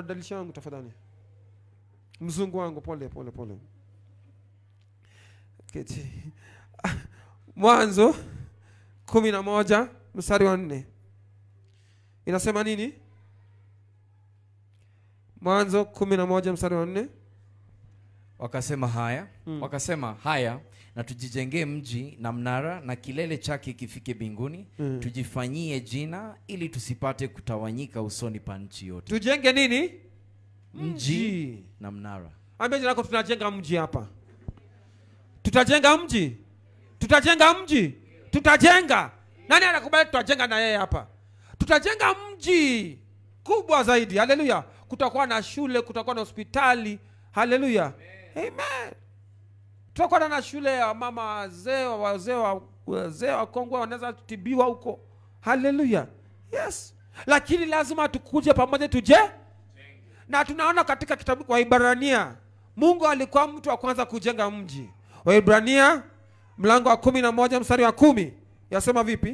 mbadilisha wangu tafadhali mzungu wangu pole pole pole keti mwanzo kumi na moja mstari wa nne inasema nini mwanzo kumi na moja mstari wa nne wakasema haya Mm. wakasema haya na tujijengee mji na mnara na kilele chake kifike mbinguni Mm. tujifanyie jina ili tusipate kutawanyika usoni pa nchi yote tujenge nini mji na mnara ambia jina lako tunajenga mji hapa tutajenga mji tutajenga mji tutajenga nani anakubali tutajenga na yeye hapa tutajenga mji kubwa zaidi haleluya kutakuwa na shule kutakuwa na hospitali haleluya amen tutakuwa na shule ya mama wazee wazee wa- wazee wakongwe wanaweza tibiwa huko haleluya yes lakini lazima tukuje pamoja tuje na tunaona katika kitabu waibrania mungu alikuwa mtu wa kwanza kujenga mji waibrania mlango wa kumi na moja mstari wa kumi yasema vipi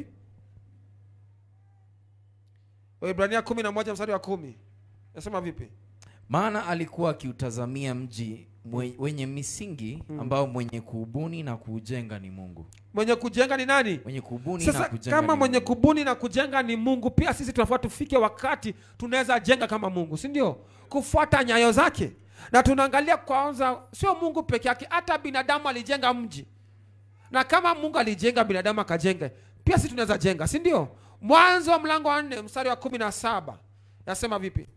waibrania kumi na moja mstari wa kumi yasema vipi maana alikuwa akiutazamia mji mwe- wenye misingi ambao mwenye kuubuni na kuujenga ni mungu mwenye kujenga ni nani mwenye kubuni na sasa kujenga kama ni mwenye Mungu. kubuni na kujenga ni mungu pia sisi tunafaa tufike wakati tunaweza jenga kama mungu si ndio kufuata nyayo zake na tunaangalia kwanza sio mungu peke yake hata binadamu alijenga mji na kama mungu alijenga binadamu akajenga pia sisi tunaweza jenga si ndio mwanzo wa mlango wa nne mstari wa kumi na saba yasema vipi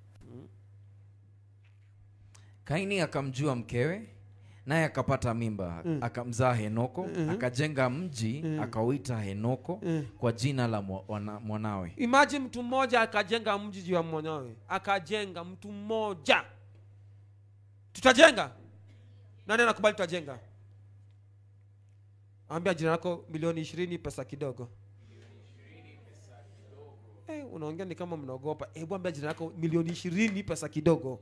kaini akamjua mkewe naye akapata mimba akamzaa henoko akajenga mji akauita henoko kwa jina la mwa- wana- mwanawe imagine mtu mmoja akajenga mji juu ya mwanawe akajenga mtu mmoja tutajenga nani anakubali tutajenga ambia jina lako milioni ishirini pesa kidogo hey, unaongea ni kama mnaogopa hebu ambia jina lako milioni ishirini pesa kidogo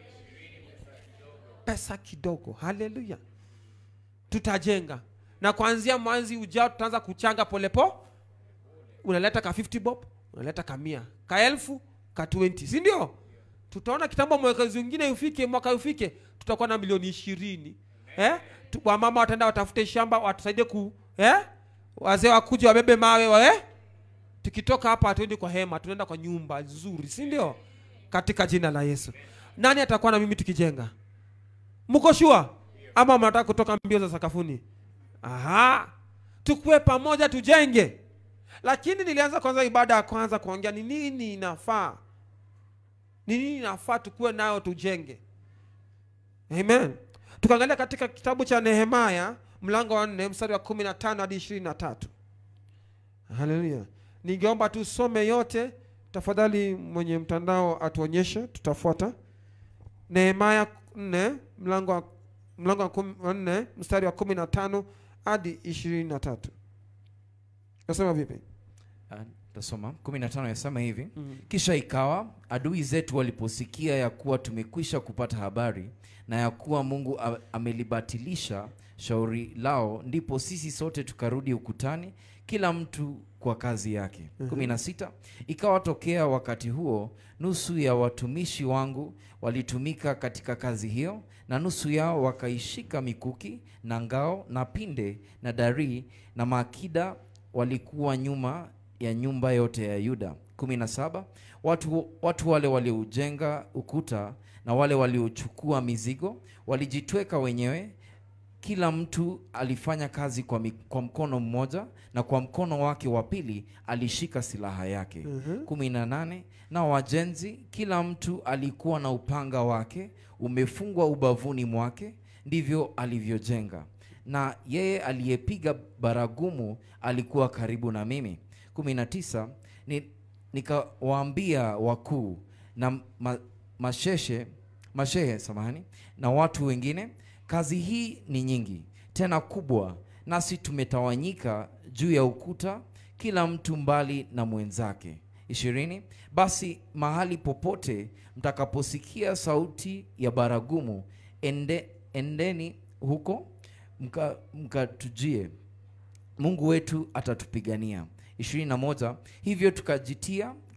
pesa kidogo haleluya tutajenga na kuanzia mwanzi ujao tutaanza kuchanga polepo unaleta ka 50 bob unaleta ka mia ka elfu ka 20 si ndio tutaona kitambo mwekezi wingine ufike mwaka ufike tutakuwa na milioni ishirini eh? Tu- wamama wataenda watafute shamba watusaidie ku eh? wazee wakuja wabebe mawe wa, eh? tukitoka hapa hatuendi kwa hema tunaenda kwa nyumba nzuri si ndio katika jina la yesu nani atakuwa na mimi tukijenga mko shua ama mnataka kutoka mbio za sakafuni aha tukue pamoja tujenge lakini nilianza kwanza ibada ya kwanza kuongea ni nini inafaa ni nini inafaa tukuwe nayo tujenge amen tukaangalia katika kitabu cha nehemaya mlango wa nne mstari wa kumi na tano hadi ishirini na tatu haleluya ningeomba tusome yote tafadhali mwenye mtandao atuonyeshe tutafuata nehemaya nne mlango wa mlango wa kumi- wa nne mstari wa kumi na tano hadi ishirini na tatu nasema vipi Ah, tasoma 15 yasema hivi mm. kisha ikawa adui zetu waliposikia ya kuwa tumekwisha kupata habari na ya kuwa mungu a- amelibatilisha shauri lao ndipo sisi sote tukarudi ukutani kila mtu kwa kazi yake kumi na sita ikawa tokea wakati huo nusu ya watumishi wangu walitumika katika kazi hiyo na nusu yao wakaishika mikuki na ngao na pinde na darii na maakida walikuwa nyuma ya nyumba yote ya yuda kumi na saba watu, watu wale walioujenga ukuta na wale waliochukua mizigo walijitweka wenyewe kila mtu alifanya kazi kwa, mi, kwa mkono mmoja na kwa mkono wake wa pili alishika silaha yake Mhm. kumi na nane na wajenzi kila mtu alikuwa na upanga wake umefungwa ubavuni mwake ndivyo alivyojenga na yeye aliyepiga baragumu alikuwa karibu na mimi kumi na tisa ni, nikawaambia wakuu na ma, masheshe mashehe samahani na watu wengine kazi hii ni nyingi tena kubwa nasi tumetawanyika juu ya ukuta kila mtu mbali na mwenzake ishirini basi mahali popote mtakaposikia sauti ya baragumu ende, endeni huko mka- mkatujie mungu wetu atatupigania ishirini na moja hivyo tukajitia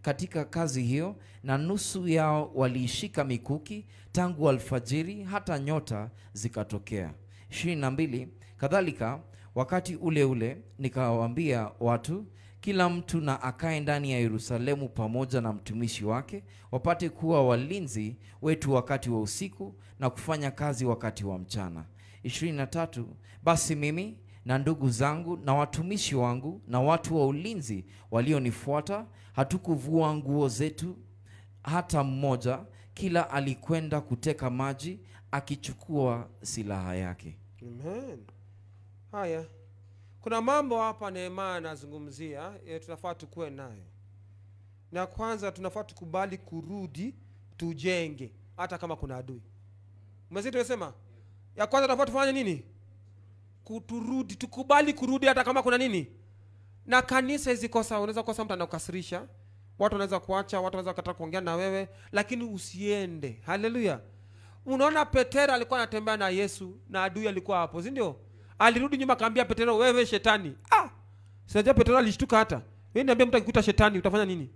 katika kazi hiyo na nusu yao waliishika mikuki tangu alfajiri hata nyota zikatokea ishirini na mbili kadhalika wakati ule ule nikawaambia watu kila mtu na akae ndani ya yerusalemu pamoja na mtumishi wake wapate kuwa walinzi wetu wakati wa usiku na kufanya kazi wakati wa mchana ishirini na tatu basi mimi na ndugu zangu na watumishi wangu na watu wa ulinzi walionifuata hatukuvua nguo zetu hata mmoja kila alikwenda kuteka maji akichukua silaha yake Amen. Haya, kuna mambo hapa Nehemia anazungumzia e, tunafaa tukuwe nayo. Na kwanza tunafaa tukubali kurudi tujenge, hata kama kuna adui. Umesikia tumesema ya kwanza tunafaa tufanye nini? Kuturudi, tukubali kurudi hata kama kuna nini. Na kanisa hizi kosa, unaweza kosa mtu anakukasirisha, watu wanaweza kuacha, watu wanaweza kataa kuongea na wewe, lakini usiende. Haleluya! unaona petero alikuwa anatembea na yesu na adui alikuwa hapo si ndio alirudi nyuma akaambia petero wewe shetani ah! sinajua petero alishtuka hata we niambia mtu akikuita shetani utafanya nini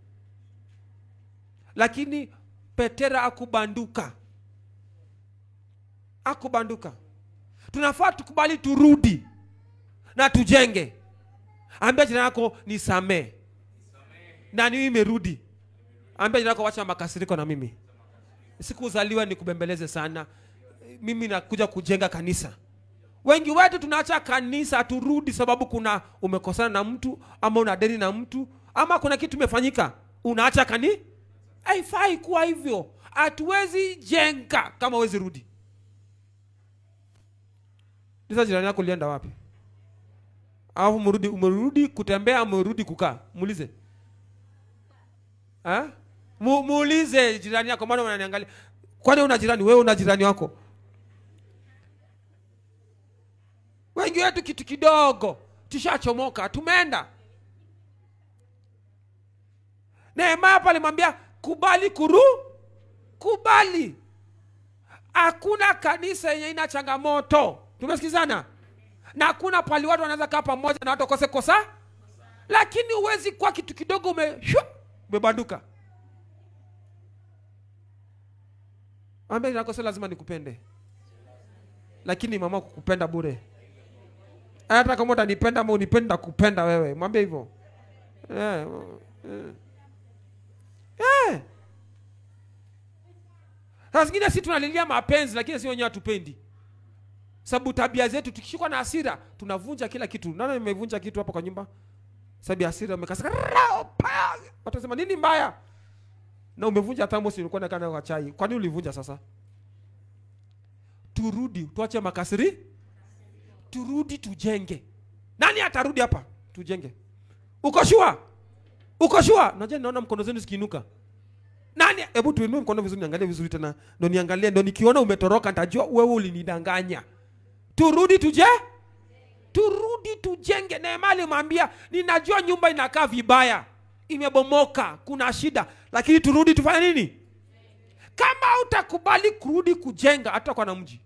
lakini petero akubanduka akubanduka tunafaa tukubali turudi na tujenge ambia jina yako ni samee na niwi imerudi ambia jina yako wacha makasiriko na mimi sikuzaliwa ni kubembeleze sana mimi nakuja kujenga kanisa wengi wetu tunaacha kanisa turudi sababu kuna umekosana na mtu ama una deni na mtu ama kuna kitu imefanyika unaacha kani haifai kuwa hivyo hatuwezi jenga kama wezi rudi sasa jirani yako ulienda wapi alafu umerudi umerudi kutembea umerudi kukaa muulize Ha? Mu, muulize jirani yako maana unaniangalia kwani una jirani wewe una jirani wako wengi wetu kitu kidogo tushachomoka tumeenda neema hapa alimwambia kubali kuru kubali hakuna kanisa yenye ina changamoto tumesikizana na hakuna pali watu wanaweza kaa pamoja na watu wakose kosa lakini huwezi kuwa kitu kidogo ume shwa, umebanduka ambia nako sio lazima nikupende lakini mama kukupenda bure hata kama utanipenda ama unipenda kupenda wewe mwambie hivyo eh, eh. eh. saa zingine si tunalilia mapenzi lakini si wenyewe hatupendi sababu tabia zetu tukishikwa na hasira tunavunja kila kitu nani imevunja kitu hapa kwa nyumba sababu ya hasira umekasika watasema nini mbaya na umevunja thermos ulikuwa nakaa nayo kwa chai kwani ulivunja sasa turudi tuache makasiri turudi tujenge nani atarudi hapa tujenge uko shua uko shua najua naona mkono zenu zikiinuka nani hebu tuinue mkono vizuri niangalie vizuri tena ndo niangalie ndo nikiona umetoroka nitajua wewe ulinidanganya turudi tuje turudi tujenge neema alimwambia ninajua nyumba inakaa vibaya imebomoka kuna shida lakini turudi tufanye nini kama utakubali kurudi kujenga hata kwa na mji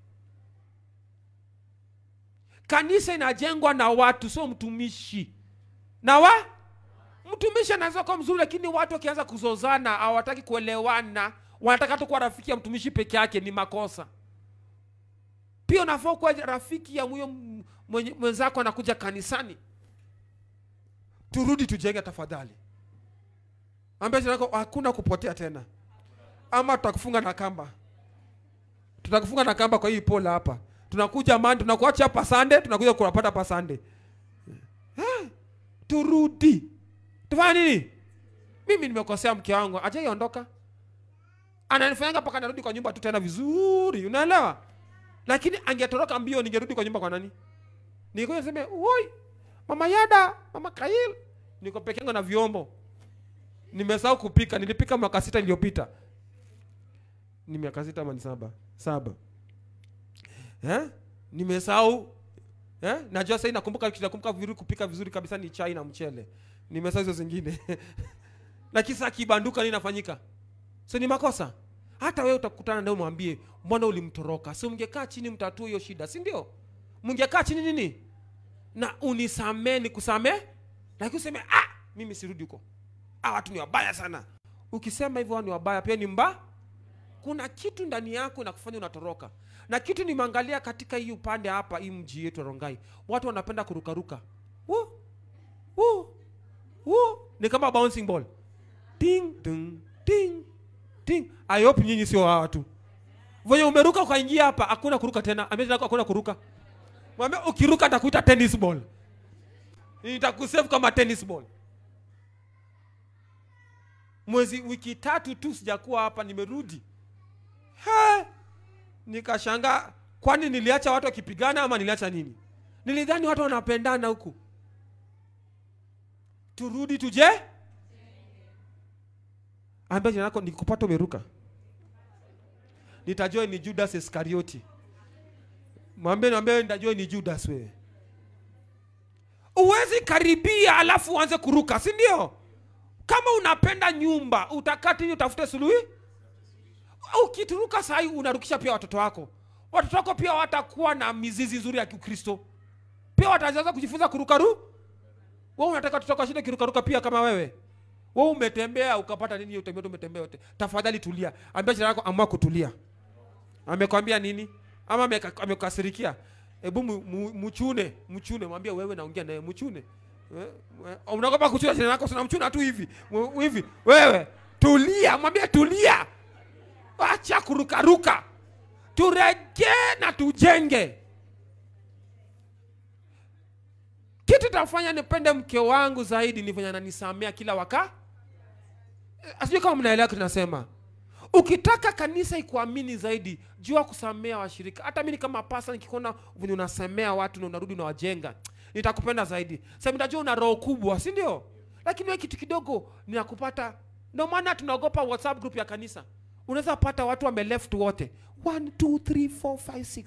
kanisa inajengwa na watu sio mtumishi na wa mtumishi anaweza kuwa mzuri lakini watu wakianza kuzozana hawataki kuelewana wanataka tu kuwa rafiki ya mtumishi peke yake ni makosa pia unafaa kuwa rafiki ya huyo m- mwenye- mwenzako anakuja kanisani turudi tujenge tafadhali ambia jirani yako hakuna kupotea tena ama tutakufunga na kamba tutakufunga na kamba kwa hii pola hapa tunakuja mani tunakuacha hapa sande tunakuja kunapata hapa sande Eh, turudi tufanye nini mimi nimekosea mke wangu ajaiondoka ananifanyanga mpaka narudi kwa nyumba tu tena vizuri unaelewa lakini angetoroka mbio ningerudi kwa nyumba kwa nani nikuja niseme oi mama yada mama kail niko peke yangu na vyombo nimesahau kupika nilipika mwaka sita iliyopita ni miaka sita ama ni saba saba eh? nimesahau eh? najua sahii nakumbuka kitu nakumbuka vizuri kupika vizuri kabisa ni chai na mchele nimesahau hizo zingine lakini saa kibanduka nini nafanyika so ni makosa hata wewe utakutana naye mwambie mbona ulimtoroka si mngekaa chini mtatue hiyo shida si ndio mngekaa chini nini na unisamee nikusamee lakini useme ah mimi sirudi huko ah, watu ni wabaya sana ukisema hivyo wao ni wabaya pia ni mba kuna kitu ndani yako inakufanya unatoroka na kitu nimeangalia katika hii upande hapa hii mji yetu ya rongai watu wanapenda kurukaruka Woo! Woo! Woo! ni kama bouncing ball ting ting ting ting i hope nyinyi sio hawa watu venye umeruka ukaingia hapa hakuna kuruka tena ambia hakuna kuruka mwambie ukiruka atakuita tennis ball nitakusave kama tennis ball mwezi wiki tatu tu sijakuwa hapa nimerudi He! nikashanga kwani niliacha watu wakipigana ama niliacha nini nilidhani watu wanapendana huku turudi tuje ambia jina lako nikupata umeruka nitajua ni judas iskarioti mwambie niambie nitajua ni judas wewe uwezi karibia alafu uanze kuruka si ndio kama unapenda nyumba utakati utafute suluhi ukituruka sahii unarukisha pia watoto wako watoto wako pia watakuwa na mizizi nzuri ya kikristo pia wataanza kujifunza kurukaru we unataka watoto wako shinde kirukaruka pia kama wewe we umetembea ukapata nini utembea tu umetembea yote tafadhali tulia ambia jina lako amua kutulia amekwambia nini ama ameka- amekasirikia hebu mu- mu- mchune mchune mwambie wewe naongea naye mchune We- we- unaogopa kuchuna jina lako sana mchuna tu hivi Mu- hivi wewe tulia mwambie tulia acha kurukaruka turejee na tujenge kitu tafanya nipende mke wangu zaidi ni venye ananisamea kila waka asijui kama mnaelewa kitu nasema ukitaka kanisa ikuamini zaidi jua kusamea washirika hata mimi kama pasa nikikuona venye unasemea watu na unarudi unawajenga nitakupenda zaidi sasa nitajua una roho kubwa si ndio lakini wewe kitu kidogo ninakupata ndio maana tunaogopa whatsapp group ya kanisa unaweza pata watu wame left wote 1 2 3 4 5 6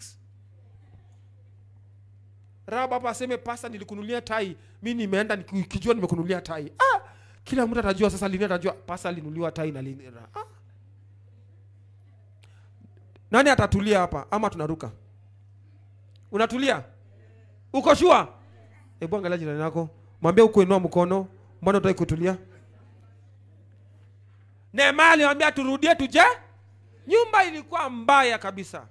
raba hapa aseme pasa nilikunulia tai mi nimeenda nikijua nimekunulia tai ah, kila mtu atajua sasa lini atajua pasa alinuliwa tai na lini ah. nani atatulia hapa ama tunaruka unatulia uko shua hebu angalia jirani yako mwambie ukuinua mkono mbona utaki kutulia Nehemia alimwambia turudie tuje nyumba ilikuwa mbaya kabisa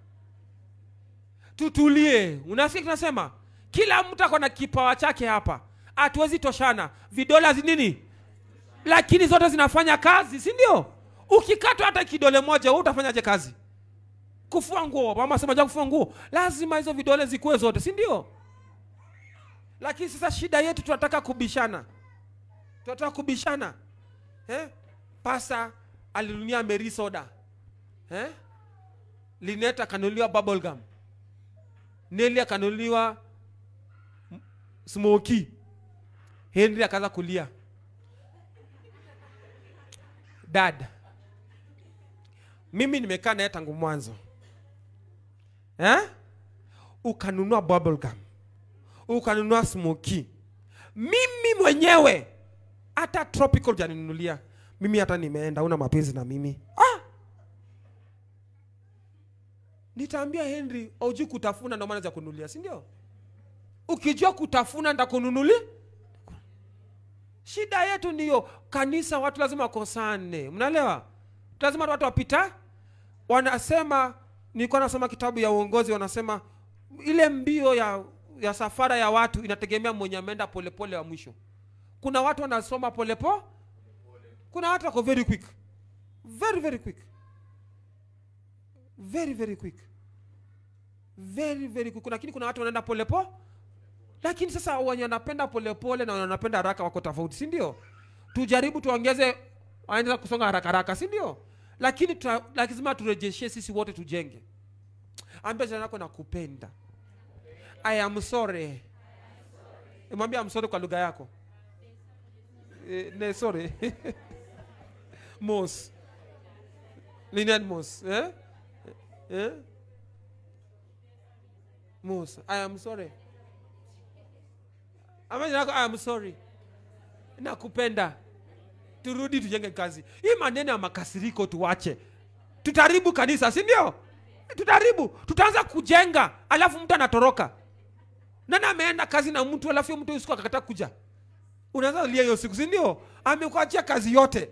tutulie unasikia tunasema kila mtu ako na kipawa chake hapa hatuwezi toshana vidole hazi nini lakini zote zinafanya kazi si ndio ukikatwa hata kidole moja wewe utafanyaje kazi kufua nguo mama sema ja kufua nguo lazima hizo vidole zikuwe zote si ndio lakini sasa shida yetu tunataka kubishana tunataka kubishana eh? pasa alinunia meri soda eh? linet akanunuliwa bubblegum neli akanunuliwa m- smoky henry akaanza kulia dad mimi nimekaa naye tangu mwanzo eh? ukanunua bubblegum ukanunua smoky mimi mwenyewe hata tropical janinunulia mimi hata nimeenda una mapenzi na mimi ah! nitaambia henry aujui kutafuna ndio maana za kununulia si ndio ukijua kutafuna ndakununulia shida yetu ndiyo kanisa watu lazima wakosane mnaelewa lazima watu wapita wanasema nilikuwa nasoma kitabu ya uongozi wanasema ile mbio ya ya safara ya watu inategemea mwenye ameenda polepole wa mwisho kuna watu wanasoma polepo kuna watu wako very quick very very quick very very quick very very quick lakini kuna watu wanaenda polepo lakini sasa wenye wanapenda polepole na wenye wanapenda haraka wako tofauti si ndio tujaribu tuongeze waendelea kusonga haraka haraka si ndio lakini tuta- lazima turejeshe sisi wote tujenge ambia jana yako nakupenda i am sorry mwambia am sorry kwa lugha yako eh, ne sorry mos linian mos eh? Eh? mos i am sorry ambia jana yako i am sorry nakupenda turudi tujenge kazi hii maneno ya makasiriko tuwache tutaribu kanisa si ndio tutaribu tutaanza kujenga alafu mtu anatoroka nani ameenda kazi na mtu alafu huyo mtu usiku akakataa kuja unaweza lia hiyo siku si ndio amekuachia kazi yote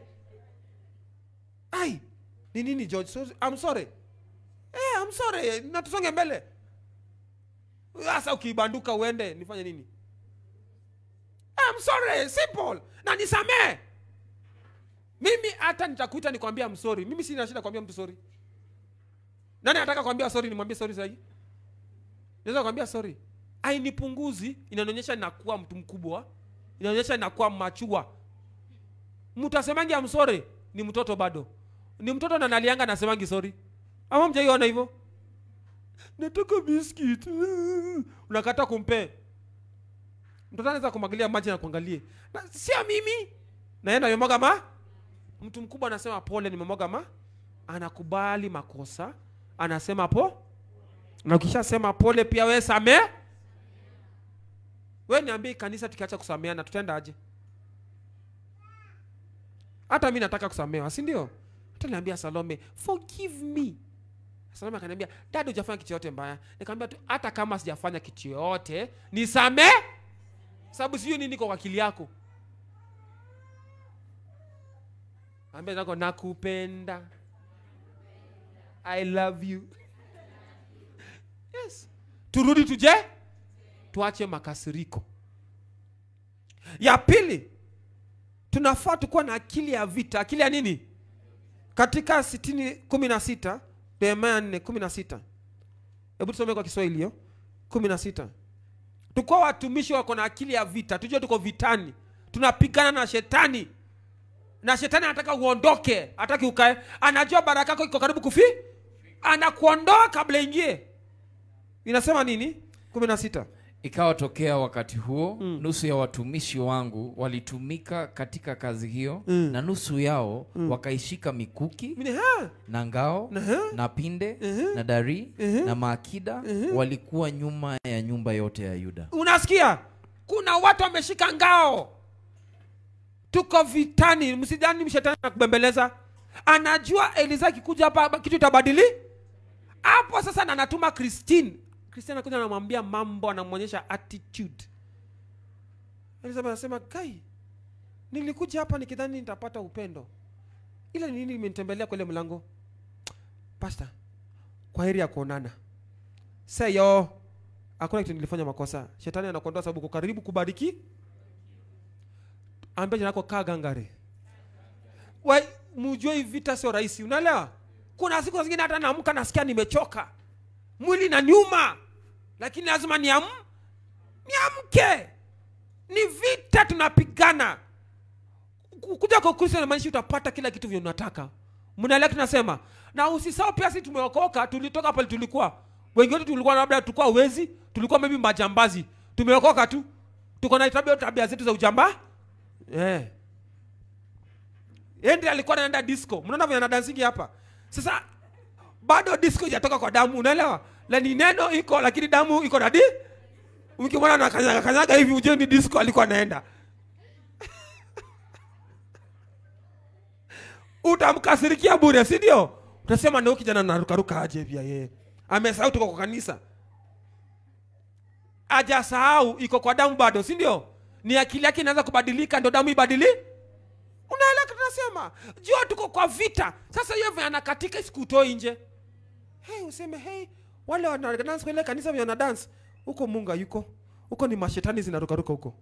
ai ni nini george so, I'm sorry eh, I'm sorry na tusonge mbele sasa ukibanduka uende nifanye nini I'm sorry simple na nisamee mimi hata nitakuita nikwambia I'm sorry mimi sina shida kwambia mtu sorry nani anataka kwambia sorry nimwambie sorry sahii naweza kwambia sorry ainipunguzi inanionyesha nakuwa mtu mkubwa inaonyesha nakuwa machua mtu asemangi am sorry ni mtoto bado ni mtoto na nalianga nasemangi sorry ama mjaiona hivyo nataka biskit unakata kumpe mtoto anaweza kumwagilia maji na kuangalie na sio mimi naenda nimemwaga ma mtu mkubwa anasema pole nimemwaga ma anakubali makosa anasema po na ukishasema pole pia we samee we niambie kanisa tukiacha kusameana tutaenda aje hata mi nataka kusamewa si ndio hata niambia salome forgive me salome akaniambia dada hujafanya kitu yote mbaya nikamwambia tu hata kama sijafanya kitu yote nisamee sababu sijui nini kwa wakili yako ambia nako nakupenda i love you yes turudi tuje tuache makasiriko ya pili tunafaa tukuwa na akili ya vita akili ya nini katika sitini kumi na sita nehemia nne kumi na sita hebu tusome kwa kiswahili hiyo kumi na sita tukuwa watumishi wako na akili ya vita tujue tuko vitani tunapigana na shetani na shetani anataka uondoke hataki ukae anajua baraka yako iko karibu kufi anakuondoa kabla ingie inasema nini kumi na sita ikawa tokea wakati huo mm. nusu ya watumishi wangu walitumika katika kazi hiyo Mm. na nusu yao mm. wakaishika mikuki Mine, ha, na ngao Aha. na pinde Mhm. na dari Mhm. na maakida walikuwa nyuma ya nyumba yote ya yuda unasikia kuna watu wameshika ngao tuko vitani msidhani mshetani na kubembeleza anajua eliza akikuja hapa kitu itabadili hapo sasa na anatuma christine christine anakuja anamwambia mambo anamwonyesha attitude elizabeth anasema kai nilikuja hapa nikidhani nitapata upendo ile ni nini imenitembelea kwa ile mlango pasta kwa heri ya kuonana seyo hakuna kitu nilifanya makosa shetani anakuondoa sababu uko karibu kubariki ambia jina lako kaa gangare Wai, mjue hii vita sio rahisi unaelewa kuna siku zingine hata naamka nasikia nimechoka mwili na nyuma lakini lazima niam niamke ni vita tunapigana Ku- kuja kwa kristo inamaanisha utapata kila kitu vile unataka mnaelewa tunasema na usisahau pia sisi tumeokoka tulitoka pale tulikuwa wengi wetu tulikuwa labda tulikuwa wezi tulikuwa maybe majambazi tumeokoka tu tuko na tabia tabia zetu za ujamba eh Yeye ndiye alikuwa anaenda disco mnaona vile anadansingi hapa sasa bado disco ijatoka kwa damu unaelewa la ni neno iko lakini damu iko na di ukimwona na kanyaga kanyaga hivi ujue ni disco alikuwa anaenda utamkasirikia bure si ndio utasema ndio kijana narukaruka aje pia yeye amesahau tuko kwa kanisa ajasahau iko kwa damu bado si ndio ni akili yake inaanza kubadilika ndo damu ibadili unaelewa tunasema jua tuko kwa vita sasa hiyo vya anakatika isikutoi nje hey, useme hey, wale wanadance kwa ile kanisa vya wanadance huko munga yuko huko ni mashetani zinarukaruka huko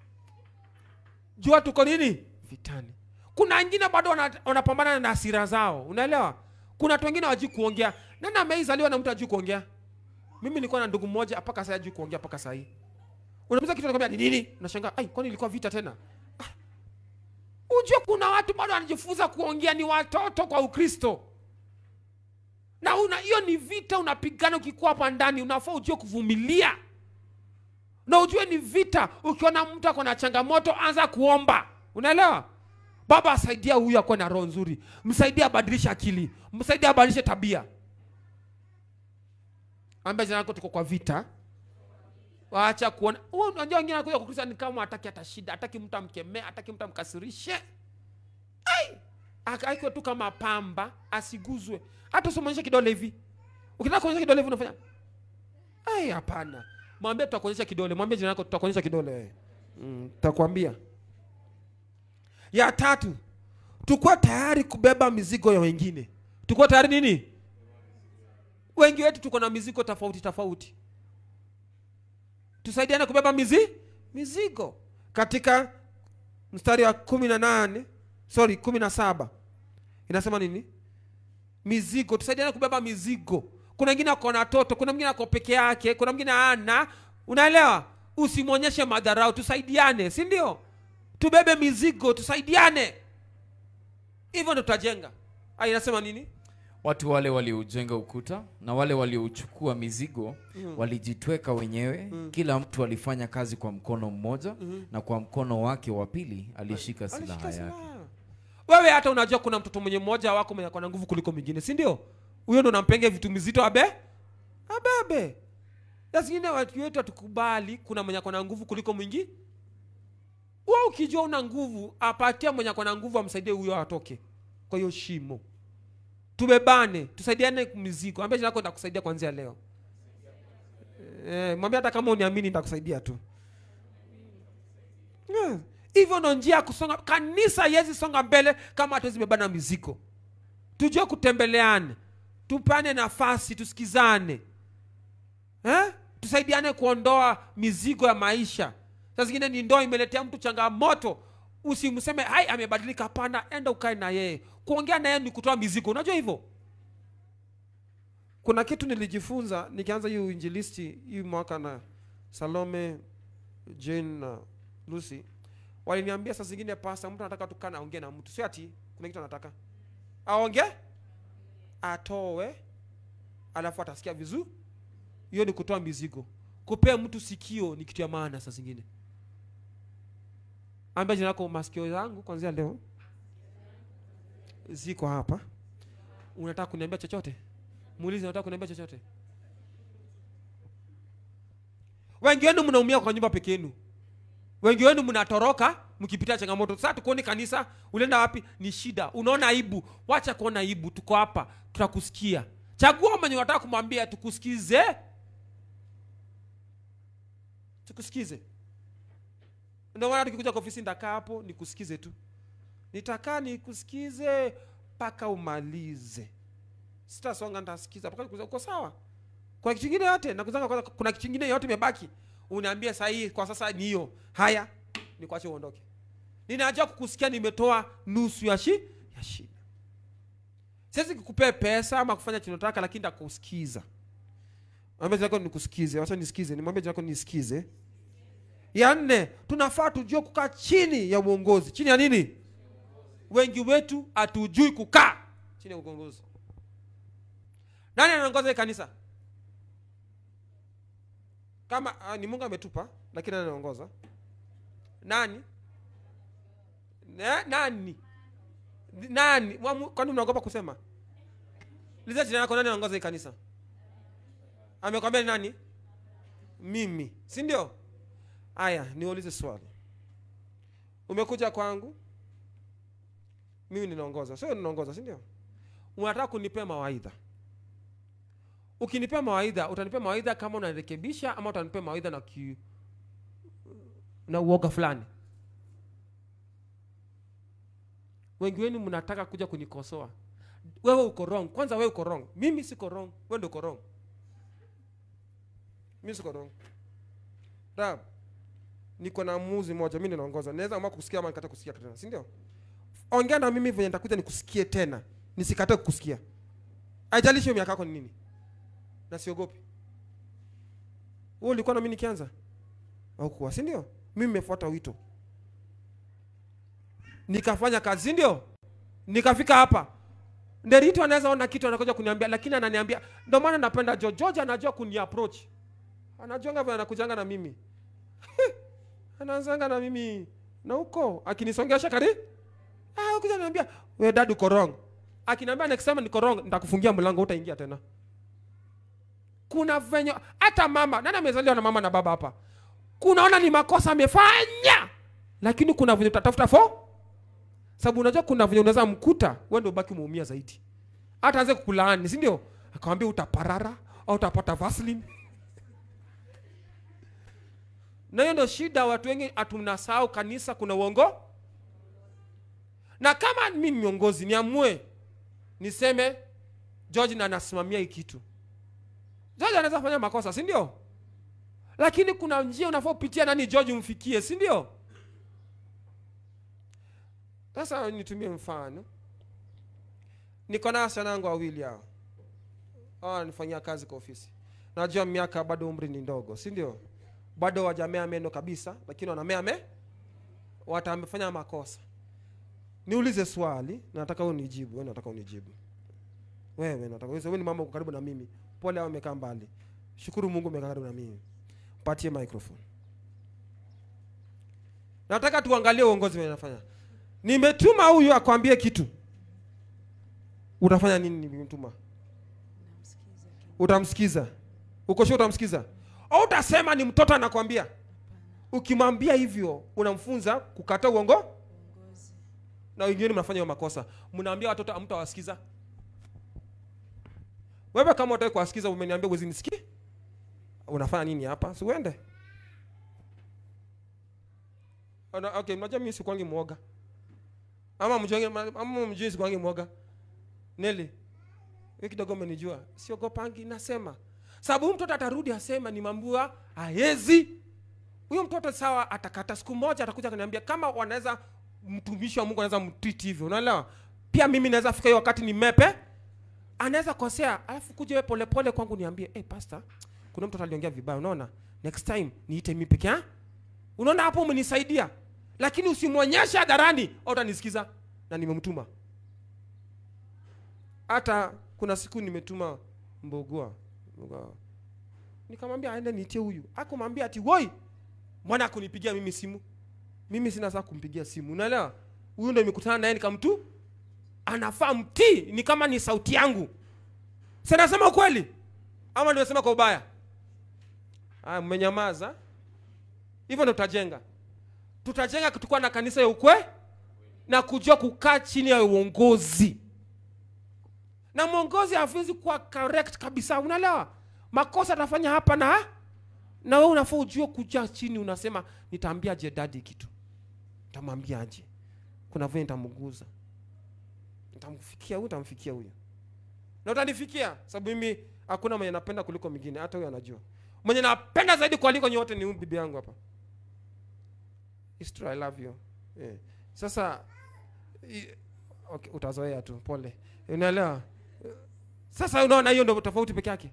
jua tuko nini vitani kuna wengine bado wana- wanapambana na hasira zao unaelewa kuna watu wengine wajui kuongea nani ameizaliwa na mtu ajui kuongea mimi nilikuwa na ndugu mmoja mpaka saa ajui kuongea mpaka saa hii unamuza kitu anakwambia ni nini unashangaa ai kwani ilikuwa vita tena ah. ujue kuna watu bado wanajifunza kuongea ni watoto kwa ukristo na una hiyo ni vita unapigana ukikuwa hapa ndani unafaa ujue kuvumilia na ujue ni vita ukiona mtu ako na changamoto anza kuomba unaelewa baba asaidia huyu akuwe na roho nzuri msaidie abadilishe akili msaidie abadilishe tabia ambia jina lako tuko kwa vita waacha kuona Wewe unajua wengine anakuja kwa Kristo ni kama hataki hata shida hataki mtu amkemee hataki mtu amkasirishe ai akaikwe tu kama pamba asiguzwe hata usimwonyeshe kidole hivi ukitaka kuonyesha kidole hivi unafanya ai hapana mwambie tutakuonyesha kidole mwambie jina lako tutakuonyesha kidole mm, tutakwambia ya tatu tukuwa tayari kubeba mizigo ya wengine tukuwa tayari nini wengi wetu tuko na mizigo tofauti tofauti tusaidiane kubeba mizi mizigo katika mstari wa kumi na nane sorry kumi na saba inasema nini mizigo tusaidiane kubeba mizigo kuna wengine ako na toto kuna mwingine ako peke yake kuna mwingine ana unaelewa usimwonyeshe madharau tusaidiane si ndio tubebe mizigo tusaidiane hivyo ndo tutajenga Ah, inasema nini watu wale walioujenga ukuta na wale waliouchukua mizigo walijitweka wenyewe kila mtu alifanya kazi kwa mkono mmoja na kwa mkono wake wa pili alishika silaha Alishika yake silaha. wewe hata unajua kuna mtoto mwenye mmoja wako mwenye akona nguvu kuliko mwingine si ndio huyo ndo nampenge vitu mizito abe abebe na zingine watu wetu hatukubali kuna mwenye akona nguvu kuliko mwingi wewe ukijua una nguvu apatia mwenye akona nguvu amsaidie huyo atoke kwa hiyo shimo tubebane tusaidiane mizigo ambia jinako nitakusaidia kuanzia leo eh, mwambie hata kama uniamini nitakusaidia tu Yeah. hivyo ndo njia ya kusonga kanisa yezi songa mbele kama hatuwezi bebana mizigo tujue kutembeleane tupane nafasi tusikizane eh? tusaidiane kuondoa mizigo ya maisha saa zingine ni ndoa imeletea mtu changamoto usimseme hai amebadilika hapana enda ukae na yeye kuongea na yeye ni kutoa mizigo unajua hivyo kuna kitu nilijifunza nikianza hii uinjilisti hii mwaka na salome jane na lucy waliniambia saa zingine pasta mtu anataka tukana aongee na mtu sio ati kuna kitu anataka aonge atoe alafu atasikia vizuri hiyo ni kutoa mizigo kupea mtu sikio ni kitu ya maana saa zingine ambia jina lako masikio zangu kwanzia leo ziko hapa unataka kuniambia chochote muulize unataka kuniambia chochote wengi wenu mnaumia kwa nyumba peke yenu wengi wenu mnatoroka mkipitia changamoto sasa tukuoni kanisa ulienda wapi ni shida unaona aibu wacha kuona aibu tuko hapa tutakusikia chagua mwenye unataka kumwambia tukusikize tukusikize ndio maana tukikuja kwa ofisi nitakaa hapo nikusikize tu nitakaa nikusikize mpaka umalize sitasonga nitasikiza mpaka nikusikize. uko sawa kwa kitu kingine yote nakuzanga kwanza kuna kitu kingine yote imebaki uniambie saa hii kwa sasa ni hiyo haya nikuache uondoke ninajua kukusikia nimetoa nusu ya shi ya shida siwezi kukupea pesa ama kufanya chinotaka lakini nitakusikiza mwambie jina lako nikusikize wacha nisikize nimwambie jina lako nisikize ya nne tunafaa tujue kukaa chini ya uongozi chini ya nini wengi wetu hatujui kukaa chini ya uongozi nani anaongoza hii kanisa kama ah, ni mungu ametupa lakini nani anaongoza nani Na- nani nani Mwamu- kwani mnaogopa kusema liza jina lako nani anaongoza hii kanisa amekwambia ni nani mimi si ndio aya niulize swali umekuja kwangu mimi ninaongoza sio ninaongoza si ndio unataka kunipea mawaidha ukinipea mawaidha utanipea mawaidha kama unarekebisha ama utanipea mawaidha na ki, na uoga fulani wengi wenu mnataka kuja kunikosoa wewe uko wrong kwanza wewe uko wrong mimi siko wrong wewe ndio uko wrong mimi siko wrong Rab, niko na muuzi moja mimi ninaongoza naweza amua kusikia ama nikata kusikia tena si ndio ongea na mimi venye nitakuja nikusikie tena nisikate kukusikia haijalishi hiyo miaka yako ni nini na siogopi wewe ulikuwa na mimi nikianza au kuwa si ndio mimi nimefuata wito nikafanya kazi si ndio nikafika hapa nderito anaweza ona kitu anakuja kuniambia lakini ananiambia ndio maana napenda George George anajua kuni approach anajuanga vile anakujanga na mimi anaanzanga na mimi na huko akinisongesha kari ah kuja ananiambia wewe dad uko wrong akiniambia next time niko wrong nitakufungia mlango utaingia tena kuna venye hata mama nani amezaliwa na mama na baba hapa kunaona ni makosa amefanya lakini kuna venye utatafuta fo sababu unajua kuna venye unaweza mkuta wewe ndio ubaki umeumia zaidi hata anze kukulaani si ndio akamwambia utaparara au utapata vaseline na hiyo ndio shida watu wengi hatunasahau kanisa kuna uongo na kama mi ni miongozi niamue niseme george na anasimamia hii kitu george anaweza fanya makosa si ndio lakini kuna njia unafaa upitia nani george umfikie si ndio sasa nitumie mfano niko na wasichana wangu wawili hao hao wananifanyia kazi kwa ofisi najua miaka bado umri ni ndogo si ndio bado wajamea meno kabisa lakini wanamea me watamefanya makosa niulize swali na nataka unijibu wewe nataka unijibu wewe nataka wewe ni mama uko karibu na mimi pole au umekaa mbali shukuru mungu umekaa karibu na mimi patie microphone nataka tuangalie uongozi wenye nafanya nimetuma huyu akwambie kitu utafanya nini nimemtuma utamsikiza uko sure utamsikiza au utasema ni mtoto anakwambia ukimwambia hivyo unamfunza kukataa uongo na wengine mnafanya hiyo makosa mnaambia watoto amtawasikiza wewe kama utaki kuwasikiza umeniambia uwezi nisikie unafanya nini hapa si uende Ona- okay mnajua mimi sikwangi mwoga ama mjui ama mjui sikwangi mwoga neli wewe kidogo umenijua siogopangi nasema sababu huyu mtoto atarudi asema nimambua haezi huyo mtoto sawa atakata siku moja atakuja kaniambia kama wanaweza mtumishi wa mungu anaweza mtreat hivyo unaelewa pia mimi naweza fika hiyo wakati ni mepe anaweza kosea alafu kuja wewe polepole kwangu niambie hey, pastor kuna mtoto aliongea vibaya unaona next time niite mimi peke yangu unaona hapo umenisaidia lakini usimwonyeshe hadharani au utanisikiza na nimemtuma hata kuna siku nimetuma mbogua Mbogua. nikamwambia aende niitie huyu akumwambia ati woi mbona akunipigia mimi simu mimi sina saa kumpigia simu unaelewa huyu ndo imekutana naye nikamtu anafaa mtii ni kama ni sauti yangu sinasema ukweli ama nimesema kwa ubaya aya mmenyamaza hivyo ndo tutajenga tutajenga tukuwa na kanisa ya ukwe na kujua kukaa chini ya uongozi na mwongozi hawezi kuwa correct kabisa unaelewa makosa atafanya hapa na na wewe unafaa ujue kuja chini unasema nitaambia je dadi kitu nitamwambia aje kuna vile nitamguza nitamfikia huyu nitamfikia huyu na utanifikia sababu mimi hakuna mwenye napenda kuliko mwingine hata huyo anajua mwenye napenda zaidi kuliko nyote ni huyu bibi yangu hapa It's true, I love you yeah. sasa i, okay, utazoea tu pole unaelewa sasa unaona hiyo ndo tofauti peke yake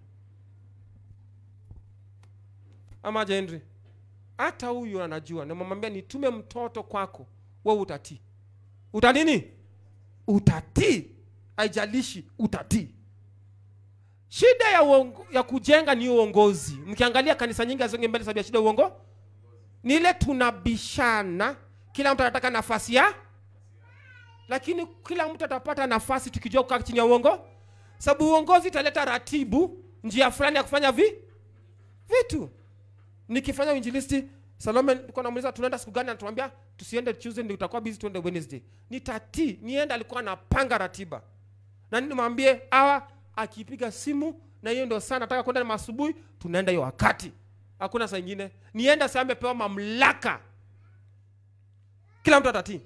ama aje Henry hata huyu anajua namwambia nitume mtoto kwako wewe utatii uta nini utatii haijalishi utatii shida ya, uongo, ya kujenga ni uongozi mkiangalia kanisa nyingi hazonge mbele sababu ya shida ya uongo ni ile tunabishana kila mtu anataka nafasi ya lakini kila mtu atapata nafasi tukijua kukaa chini ya uongo sababu uongozi italeta ratibu njia fulani ya kufanya vi vitu nikifanya uinjilisti salome nilikuwa namuuliza tunaenda siku gani anatuambia tusiende tuesday ndio utakuwa busy tuende wednesday nitatii nienda alikuwa anapanga ratiba na nini mwambie awa akipiga simu na hiyo ndio saa nataka kwenda asubuhi tunaenda hiyo wakati hakuna saa ingine nienda saa amepewa mamlaka kila mtu atatii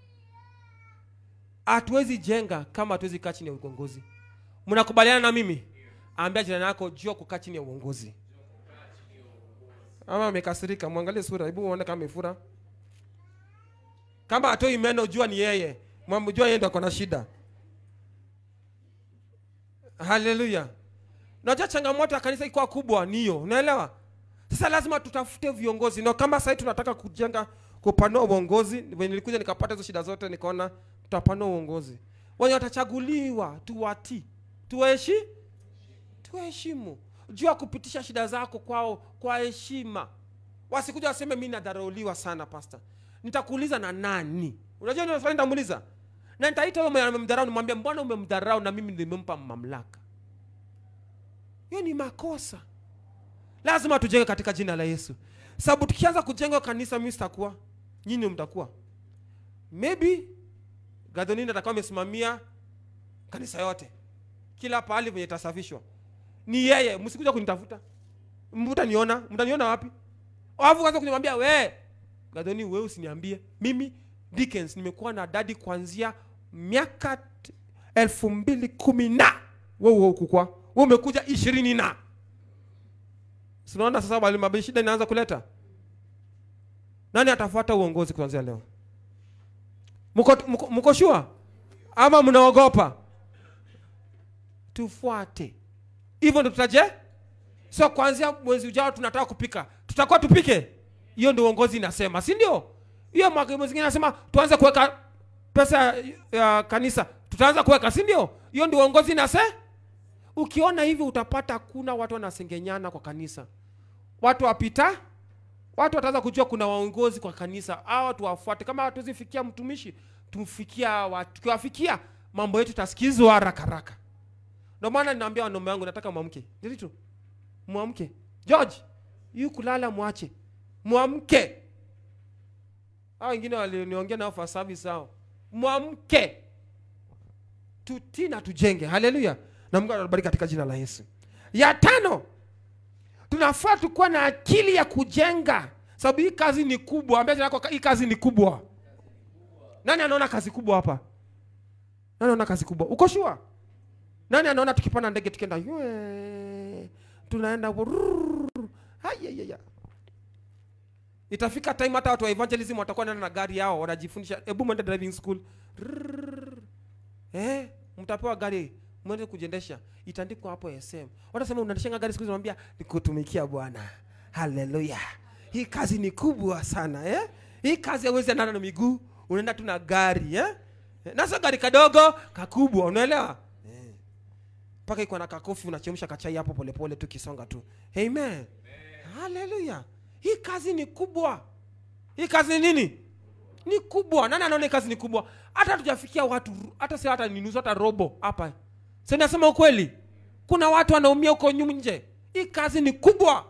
hatuwezi jenga kama hatuwezi kaa chini ya uongozi mnakubaliana na mimi ambia jirani yako jua kukaa chini ya uongozi ama amekasirika mwangalie sura hebu uone kama amefura kama atoi meno jua ni yeye mwamjua yeye ndo ako na shida haleluya najua changamoto ya kanisa ikuwa kubwa niyo unaelewa sasa lazima tutafute viongozi na kama sahii tunataka kujenga kupanua uongozi venye nilikuja nikapata hizo shida zote nikaona tutapanua uongozi wenye watachaguliwa tuwatii tuwaheshi tuwaheshimu jua kupitisha shida zako kwao kwa heshima wasikuja waseme mi nadharauliwa sana pasta nitakuuliza na nani unajua ndio swali nitamuuliza na nitaita huyo mwenye amemdharau nimwambia mbona umemdharau na mimi nimempa mamlaka hiyo ni makosa lazima tujenge katika jina la yesu sababu tukianza kujenga kanisa mimi sitakuwa nyinyi mtakuwa maybe gadhonini atakuwa amesimamia kanisa yote kila pahali venye itasafishwa ni yeye msikuja kunitafuta mtaniona mtaniona wapi alafu kaanza kunimwambia we gadhoni wewe usiniambie mimi Dickens nimekuwa na dadi kuanzia miaka t- elfu mbili kumi na wewe ukukwa wewe umekuja ishirini na sinaona sasa mwalimu Abe shida inaanza kuleta nani atafuata uongozi kuanzia leo mko mko, mko sure ama mnaogopa tufuate hivyo ndo tutaje so kuanzia mwezi ujao tunataka kupika tutakuwa tupike hiyo ndio uongozi inasema si ndio hiyo mwaka mwingine inasema tuanze kuweka pesa ya, ya kanisa tutaanza kuweka si ndio hiyo ndio uongozi inase ukiona hivi utapata kuna watu wanasengenyana kwa kanisa watu wapita watu wataanza kujua kuna waongozi kwa kanisa hawa watu wafuate kama hatuzifikia mtumishi tumfikia watu tukiwafikia mambo yetu tasikizwa haraka haraka ndio maana ninaambia wanaume wangu nataka mwamke ndio tu mwamke george yu kulala mwache mwamke hao wengine walioniongea nao for service hao mwamke tutii na tujenge haleluya na mungu anabariki katika jina la yesu ya tano tunafaa tukuwa na akili ya kujenga sababu hii kazi ni kubwa ambia jirani yako, hii kazi ni kubwa nani anaona kazi kubwa hapa nani anaona kazi kubwa uko shua nani anaona tukipanda ndege tukienda yue, tunaenda wurururu, ayayaya. itafika time hata watu wa evangelism watakuwa naenda na gari yao wanajifundisha hebu mwende driving school Rrrr. eh, mtapewa gari mwende kujiendesha itaandikwa hapo sm watasema unaendeshanga gari siku hizi unamwambia nikutumikia bwana haleluya hii kazi ni kubwa sana eh? hii kazi hauwezi endana na miguu unaenda tu na gari eh? Eh, na sio gari kadogo kakubwa unaelewa Eh. mpaka iko na kakofi unachemsha kachai hapo polepole tu kisonga tu amen haleluya hii kazi ni kubwa hii kazi ni nini ni kubwa nani anaona hii kazi ni kubwa hata tujafikia watu hata si hata ni nusu hata robo hapa si nasema ukweli kuna watu wanaumia huko nyuma nje hii kazi ni kubwa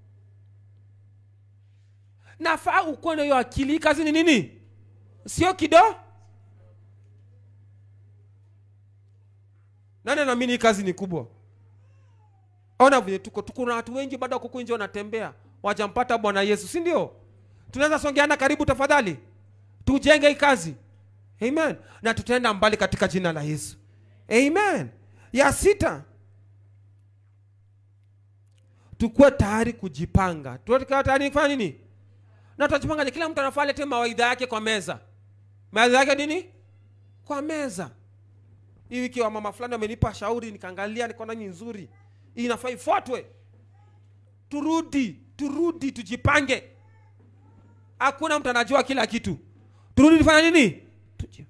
nafaa ukuwe na hiyo akili hii kazi ni nini sio kido nani anaamini hii kazi ni kubwa ona vile tuko tuko na watu wengi bado wako nje wanatembea wajampata bwana yesu si ndio tunaweza songeana karibu tafadhali tujenge hii kazi amen na tutaenda mbali katika jina la yesu amen ya sita tukuwe tayari kujipanga tuwe tayari kufanya nini na tutajipangaje kila mtu anafaa alete mawaidha yake kwa meza mawaidha yake nini kwa meza hii wiki wa mama fulani wamenipa shauri nikaangalia nikaona ni nzuri hii inafaa ifuatwe turudi turudi tujipange hakuna mtu anajua kila kitu turudi tufanya nini Tuji-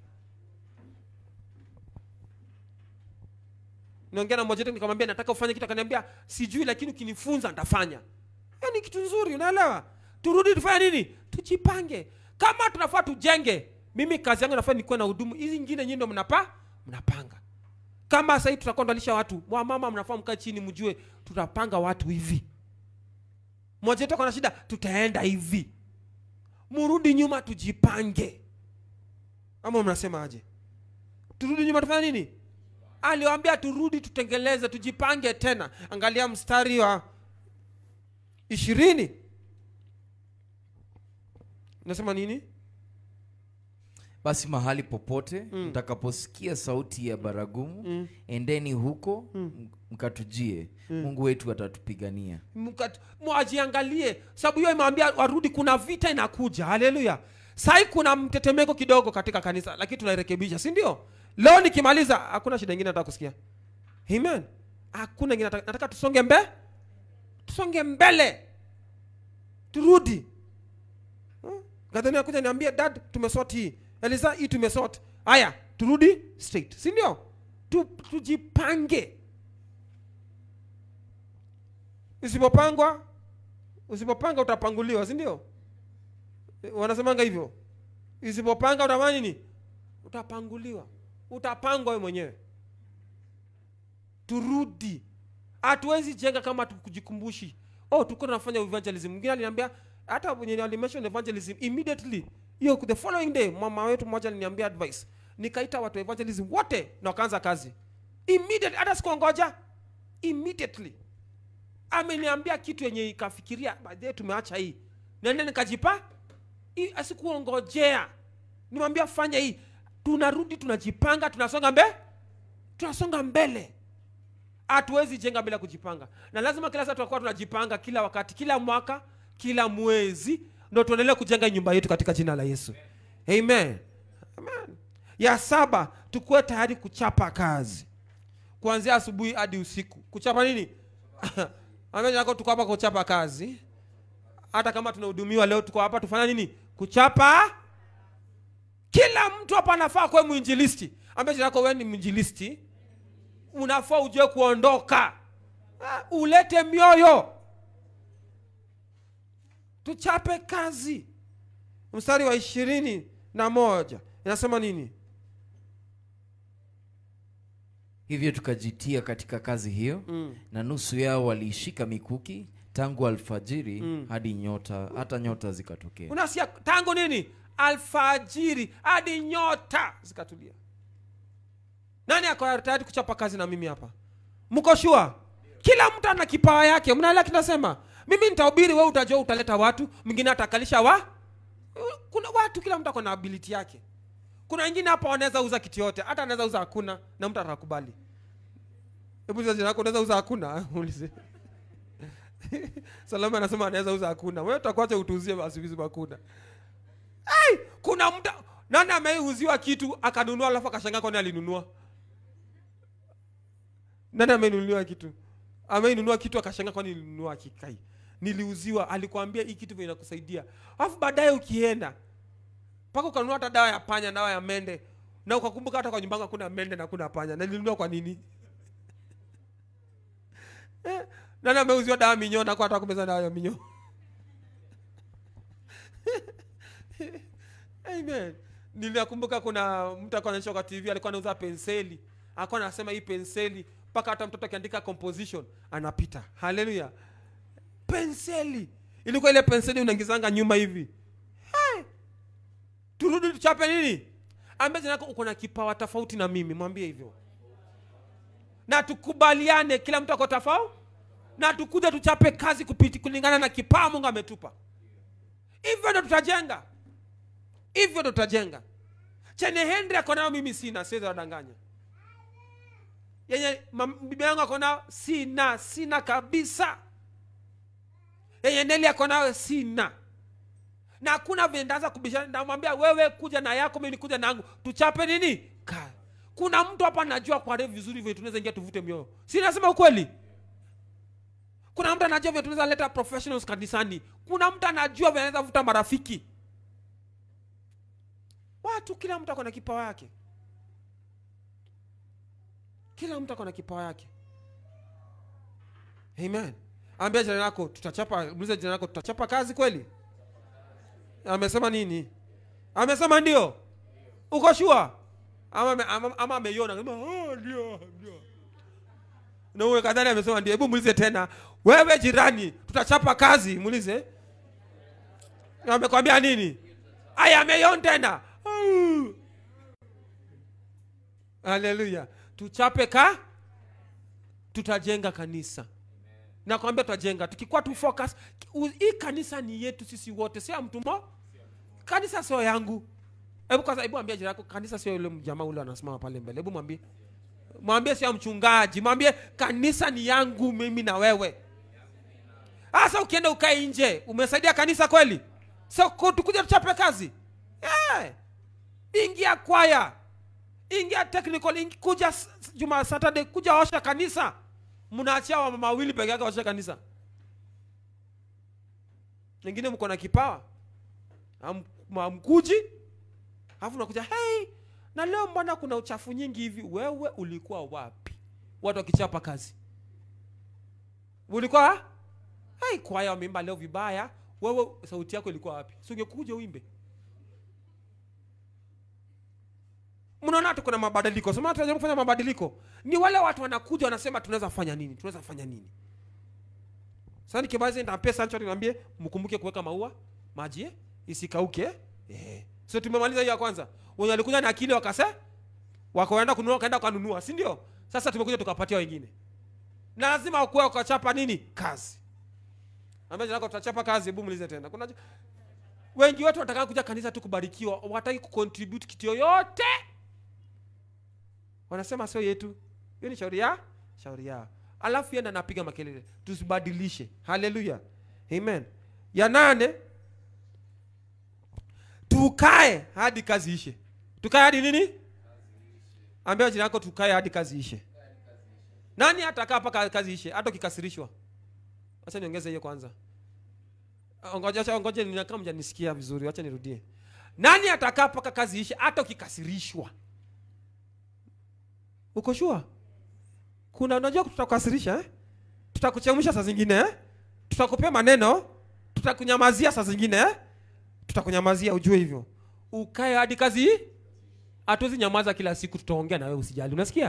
niongea na mmoja wetu nikamwambia nataka ufanye kitu akaniambia sijui lakini ukinifunza nitafanya hiyo ni kitu nzuri unaelewa turudi tufanye nini tujipange kama tunafaa tujenge mimi kazi yangu nafaa nikuwe na hudumu hizi ingine nyinyi ndo mnapa mnapanga kama sahii tutakuwa ndalisha watu wamama mnafaa mkaa chini mjue tutapanga watu hivi mmoja wetu ako na shida tutaenda hivi murudi nyuma tujipange ama mnasema aje turudi nyuma tufanye nini aliwambia turudi tutengeleze tujipange tena angalia mstari wa ishirini nasema nini basi mahali popote Mm. mtakaposikia sauti ya baragumu Mm. endeni huko m- mkatujie mungu wetu atatupigania Mkat- mwajiangalie sababu hiyo imewambia warudi kuna vita inakuja haleluya sai kuna mtetemeko kidogo katika kanisa lakini tunairekebisha si ndio leo nikimaliza hakuna shida ingine nataka kusikia amen hakuna ingine nataka, nataka tusonge mbe tusonge mbele turudi Hmm? gadhani akuja niambia dad tumesort hii eliza hii tumesort haya turudi straight si ndio tu, tujipange usipopangwa usipopanga utapanguliwa si ndio Eh, wanasemanga hivyo usipopanga utafanya nini utapanguliwa utapangwa wewe mwenyewe turudi hatuwezi jenga kama tukujikumbushi oh tuko tunafanya evangelism mwingine aliniambia hata wenye alimention evangelism immediately hiyo the following day mama wetu mmoja aliniambia advice nikaita watu wa evangelism wote na wakaanza kazi immediately hata sikuongoja immediately ameniambia kitu yenye ikafikiria baadaye tumeacha hii nende nikajipa I- asikuongojea nimwambia fanya hii tunarudi tunajipanga tunasonga mbe tunasonga mbele hatuwezi jenga bila kujipanga na lazima kila saa tunakuwa tunajipanga kila wakati kila mwaka kila mwezi ndo tuendelee kujenga nyumba yetu katika jina la yesu amen, amen. ya saba tukuwe tayari kuchapa kazi kuanzia asubuhi hadi usiku kuchapa nini amenako tuko hapa kuchapa kazi hata kama tunahudumiwa leo tuko hapa tufanya nini kuchapa kila mtu hapa anafaa kuwe mwinjilisti ambaye yako wewe ni mwinjilisti unafaa ujue kuondoka Ah, ulete mioyo tuchape kazi mstari wa ishirini na moja inasema nini hivyo tukajitia katika kazi hiyo mm. na nusu yao waliishika mikuki tangu alfajiri Mm. hadi nyota hata nyota zikatokea unasia tangu nini alfajiri hadi nyota zikatulia nani ako tayari kuchapa kazi na mimi hapa mko shua kila mtu ana kipawa yake mnaelewa kinasema mimi nitahubiri we utajua utaleta watu mwingine atakalisha wa kuna watu kila mtu ako na ability yake kuna wengine hapa wanaweza uza kitu yote hata anaweza uza hakuna na mtu atakubali hebu uliza jina lako unaweza uza hakuna ulize salama anasema anaweza uza hakuna wewe utakuacha utuuzie basi vizi hakuna hey, kuna mtu nani ameiuziwa kitu akanunua alafu akashangaa kwani alinunua nani amenunuliwa kitu ameinunua kitu akashangaa kwani nilinunua kikai niliuziwa alikwambia hii kitu vile inakusaidia alafu baadaye ukienda mpaka ukanunua hata dawa ya panya dawa ya mende na ukakumbuka hata kwa nyumbanga hakuna mende na kuna panya na nilinunua kwa nini Eh, nani ameuziwa dawa ya minyoo na kwa hata kumeza dawa ya minyoo amen niliakumbuka kuna mtu alikuwa anaonyesha kwa tv alikuwa anauza penseli alikuwa anasema hii penseli mpaka hata mtoto akiandika composition anapita haleluya penseli ilikuwa ile penseli unaingizanga nyuma hivi hey! turudi tuchape nini ambie jinako uko na kipawa tofauti na mimi mwambie hivyo na tukubaliane kila mtu ako tofauti na tukuja tuchape kazi kupiti kulingana na kipawa mungu ametupa hivyo ndo tutajenga hivyo ndo tutajenga chenye henry ako nayo mimi sina siwezi wadanganya yenye mam- bibi yangu ako nayo sina sina kabisa yenye neli ako nayo sina na hakuna vile ndaanza kubishana namwambia wewe kuja na yako mimi nikuja nangu tuchape nini ka kuna mtu hapa anajua kwa refu vizuri vile tunaweza ingia tuvute mioyo si nasema ukweli kuna mtu anajua vile tunaweza leta professionals kanisani kuna mtu anajua vile anaweza vuta marafiki watu kila mtu ako na kipawa yake kila mtu ako na kipawa yake amen ambia jirani yako tutachapa muulize jirani yako tutachapa kazi kweli amesema nini amesema ndio uko shua ama ame- ama ama ameiona Anasema, "Oh, ndio ndio na uwe kadhani amesema ndio hebu muulize tena wewe jirani tutachapa kazi muulize amekwambia nini aya ameiona tena Au. haleluya tuchape ka tutajenga kanisa nakwambia tutajenga tukikuwa tu focus u- hii kanisa ni yetu sisi wote sio ya mtu mo kanisa sio yangu hebu kwanza hebu ambia jirani yako kanisa sio yule jamaa ule anasimama pale mbele hebu mwambie mwambie sio mchungaji mwambie kanisa ni yangu mimi na wewe sasa ukienda ukae nje umesaidia kanisa kweli so ku- tukuja tuchape kazi yeah. ingia kwaya ingia technical ingi, kuja s- s- juma saturday kuja osha kanisa mnaachia wamama wawili peke yake osha kanisa wengine mko na kipawa Ham- hamkuji alafu nakuja hey, na leo mbona kuna uchafu nyingi hivi wewe ulikuwa wapi watu wakichapa kazi ulikuwa hey, kwaya wameimba leo vibaya wewe sauti yako ilikuwa wapi si ungekuja uimbe mnaona hata kuna mabadiliko sema tunajaribu kufanya mabadiliko ni wale watu wanakuja wanasema tunaweza fanya nini tunaweza fanya nini sasa nikimaliza nitampea sancho niambie mkumbuke kuweka maua maji eh, isikauke eh. so tumemaliza hiyo ya kwanza wenye walikuja na akili wakase wakaenda kununua wakaenda wakanunua si ndio sasa tumekuja tukapatia wengine na lazima wakuwa wakachapa nini kazi ambaye nako tutachapa kazi hebu muulize tena kuna wengi wetu wanataka kuja kanisa tu kubarikiwa wataki kucontribute kitu yoyote wanasema sio yetu hiyo ni shauri ya shauri yao alafu yenda napiga makelele tusibadilishe haleluya amen ya nane tukae hadi kazi ishe tukae hadi nini ambia jina yako tukae hadi kazi ishe nani atakaa mpaka kazi ishe hata ukikasirishwa wacha niongeze hiyo kwanza ngoja acha- ngoja ni kama mjanisikia vizuri wacha nirudie nani atakaa mpaka kazi ishe hata ukikasirishwa uko shua kuna unajua tutakukasirisha eh? tutakuchemsha saa zingine eh? tutakupea maneno tutakunyamazia saa zingine eh? tutakunyamazia ujue hivyo ukae hadi kazi hatuwezi nyamaza kila siku tutaongea na wewe usijali unasikia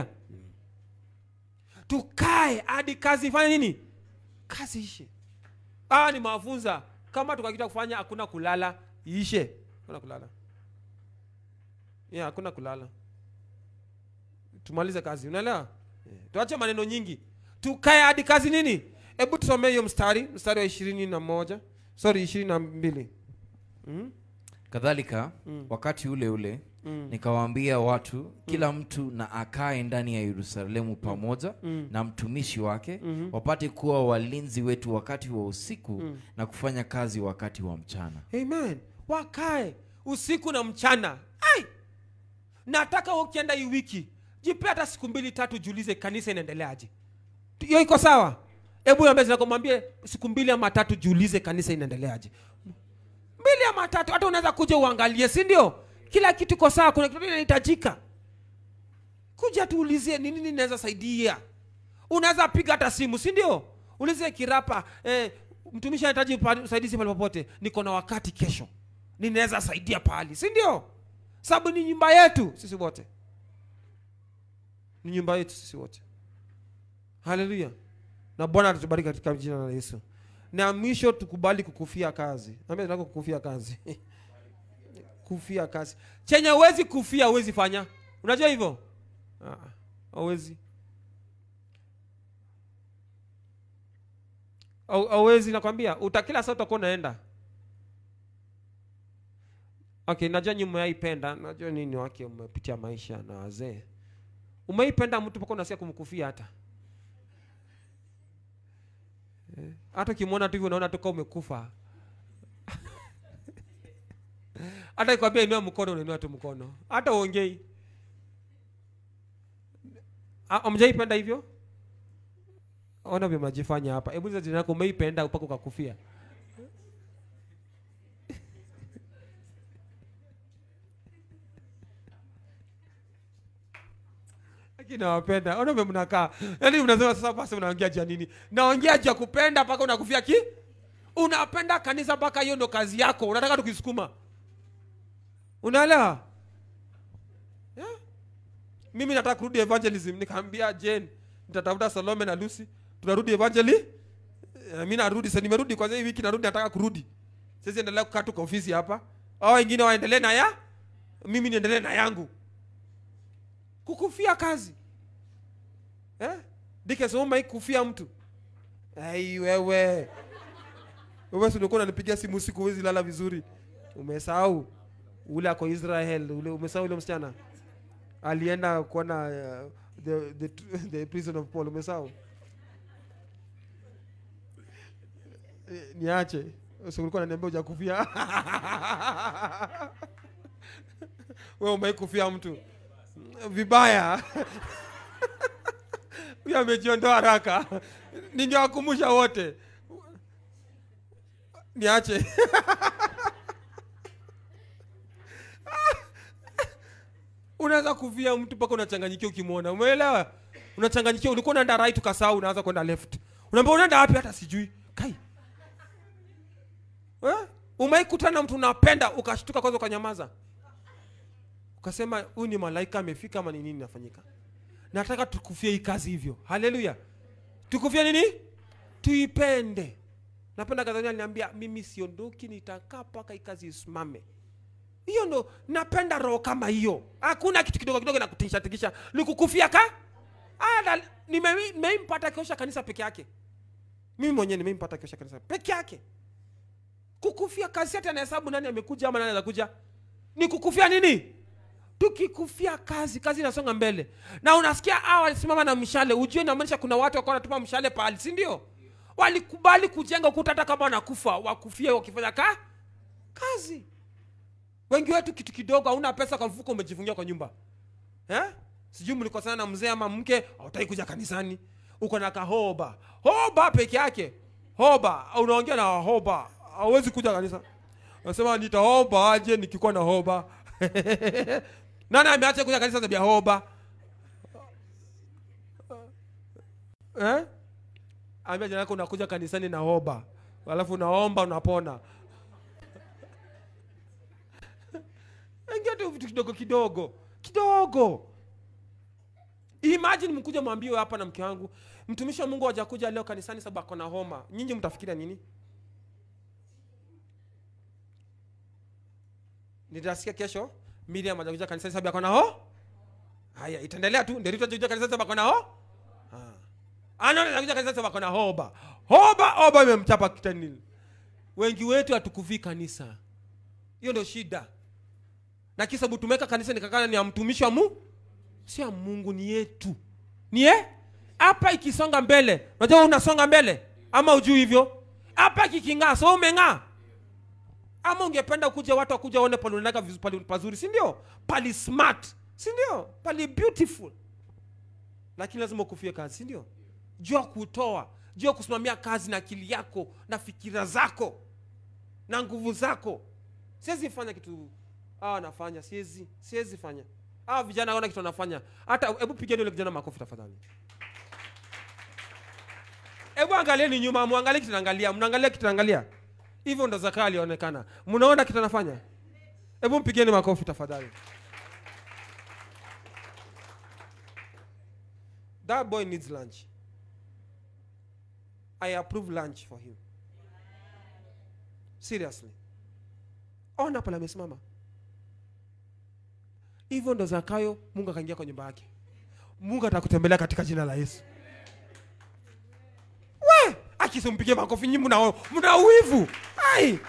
tukae hadi kazi ifanye nini kazi ishe ah ni mafunza kama tukakita kufanya hakuna kulala iishe hakuna kulala yeah, hakuna kulala tumalize kazi unaelewa yeah. tuache maneno nyingi tukae hadi kazi nini hebu tusomee hiyo mstari mstari wa ishirini na moja sorry ishirini na mbili mm? kadhalika Mm. wakati ule ule Mm. nikawaambia watu kila mtu na akae ndani ya yerusalemu pamoja Mm. na mtumishi wake Mhm. wapate kuwa walinzi wetu wakati wa usiku Mm. na kufanya kazi wakati wa mchana amen wakae usiku na mchana ai nataka wewe ukienda hii wiki jipe hata siku mbili tatu jiulize kanisa inaendeleaje hiyo iko sawa hebu ambia zinakomwambie siku mbili ama tatu jiulize kanisa inaendeleaje mbili ama tatu hata unaweza kuja uangalie si ndio kila kitu iko sawa kuna kitu inahitajika kuja tuulizie ni nini inaweza saidia unaweza piga hata simu si ndio ulize kirapa eh, mtumishi anahitaji pa- usaidizi pale popote niko na wakati kesho ninaweza saidia pahali si ndio sababu ni nyumba yetu sisi wote ni nyumba yetu sisi wote haleluya na bwana atatubariki katika jina la yesu na mwisho tukubali kukufia kazi ambia tunataka kukufia kazi kufia kazi chenye huwezi kufia huwezi fanya unajua hivyo Ah, hauwezi Au- hauwezi nakwambia utakila saa utakuwa unaenda okay najua nyi umeaipenda najua nini wake umepitia maisha na wazee umeipenda mtu mpaka unasikia kumkufia hata Eh, hata ukimwona tu hivyo unaona tuka umekufa hata ikwambia inua mkono unainua tu mkono hata uongei amjaipenda hivyo ona vyo mnajifanya hapa hebu za jina yako umeipenda mpaka ukakufia lakini nawapenda ona vyo mnakaa yaani mnasema sasa basi mnaongea juu ya nini naongea juu ya kupenda mpaka unakufia ki unapenda kanisa mpaka hiyo ndo kazi yako unataka tukisukuma unaelewa yeah? mimi nataka kurudi evangelism nikaambia jane nitatafuta salome na lucy tunarudi evangeli Eh, mi narudi sa nimerudi kwanza hii wiki narudi nataka kurudi sisi endelea kukaa tu kwa ofisi hapa au wengine waendelee na ya mimi niendelee na yangu kukufia kazi eh? dikesoma kufia mtu ai wewe wewe si ulikuwa unanipigia simu usiku huwezi lala vizuri umesahau ule ako israel ule umesahau ule msichana alienda kuona uh, the, the, the prison of paul umesahau Eh, niache Si ulikuwa unaniambia hujakufia wewe umeikufia mtu vibaya huyo amejiondoa haraka ningewakumbusha wote niache unaweza kuvia mtu mpaka unachanganyikia ukimwona umeelewa unachanganyikia ulikuwa unaenda right ukasahau unaanza kwenda left unaambia unaenda wapi hata sijui kai eh? umeikutana na mtu unapenda ukashtuka kwanza ukanyamaza ukasema huyu ni malaika amefika ama ni nini inafanyika nataka tukufie hii kazi hivyo haleluya tukufie nini tuipende napenda kazania aliniambia mimi siondoki nitakaa mpaka hii kazi isimame hiyo ndo napenda roho kama hiyo hakuna kitu kidogo kidogo nakutisha tikisha nikukufia ka Ah, na- nime- nimeimpata kiosha kanisa peke yake mimi mwenyewe nimeimpata kiosha kanisa peke yake kukufia kazi hata anahesabu nani amekuja ama nani anakuja ni kukufia nini tukikufia kazi kazi inasonga mbele na unasikia hawa walisimama na mshale ujue inamaanisha kuna watu wakawa wanatupa mshale pahali si ndio walikubali kujenga ukuta hata kama wanakufa wakufia wakifanya ka kazi wengi wetu kitu kidogo hauna pesa kwa mfuko umejifungia kwa nyumba eh? sijui mlikosana na mzee ama mke hautaki kuja kanisani uko na kahoba hoba peke yake hoba unaongea na hoba hauwezi kuja kanisa nasema nitahoba aje nikikuwa na hoba nani ameacha kuja kanisa sababu ya hoba eh? ambia jana yako unakuja kanisani na hoba alafu unaomba unapona ingia tu vitu kidogo kidogo kidogo imagine mkuja mwambiwe hapa na mke wangu mtumishi wa mungu hajakuja leo kanisani sababu ako na homa nyinyi mtafikiria nini nitasikia kesho miriam hajakuja kanisani sababu ako na ho haya itaendelea tu ndio hajakuja kanisani sababu ako na ho Ah. anaona hajakuja kanisani sababu ako na hoba hoba hoba imemchapa kitani wengi wetu hatukuvii kanisa hiyo ndio shida na kisa sababu tumeweka kanisa nikakana ni ya mtumishi wa mu si ya mungu ni yetu ni ye hapa ikisonga mbele unajua wewe unasonga mbele ama ujui hivyo hapa kiking'aa so umeng'aa ama ungependa kuja watu wakuja waone pale unaenda vizu- pali pazuri si ndio pali smart si ndio pali beautiful lakini lazima ukufie kazi si ndio jua kutoa jua kusimamia kazi na akili yako na fikira zako na nguvu zako siwezi fanya kitu hawa anafanya siwezi siwezi fanya hawa vijana aona kitu wanafanya hata hebu pigeni ule kijana makofi tafadhali hebu angalieni nyuma muangalie kitu naangalia mnaangalia kitu naangalia hivyo ndo zaka alionekana mnaona kitu anafanya hebu mpigeni makofi tafadhali that boy needs lunch i approve lunch for him seriously ona pale amesimama hivyo ndo zakayo mungu akaingia kwa nyumba yake mungu atakutembelea katika jina la yesu we akisimpigie makofi nyi mna mna wivu ai